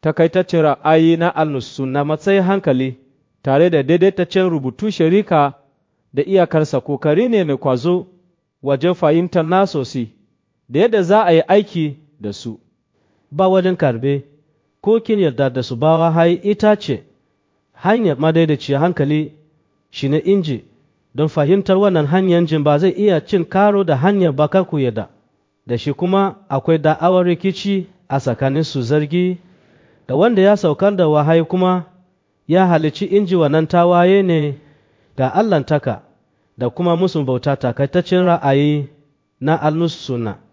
takaitaccen ra'ayi na alnusu na matsayin hankali tare da daidaitaccen rubutu sharika da iyakarsa kokari ne mai kwazo wajen fahimtar nasosi da yadda za a yi aiki da su ba wajen karbe ko kin yarda da su ba wahayi ita ce hanyar madaidaiciyar hankali shi ne inji don fahimtar wannan hanyar jin ba zai iya cin karo da hanyar bakar ku yarda da shi kuma akwai da'awar rikici a tsakanin su zargi da wanda ya saukar da wahayi kuma ya halici inji wannan tawaye ne ga Allahntaka da kuma musun bauta takaitaccen ra'ayi na al-suna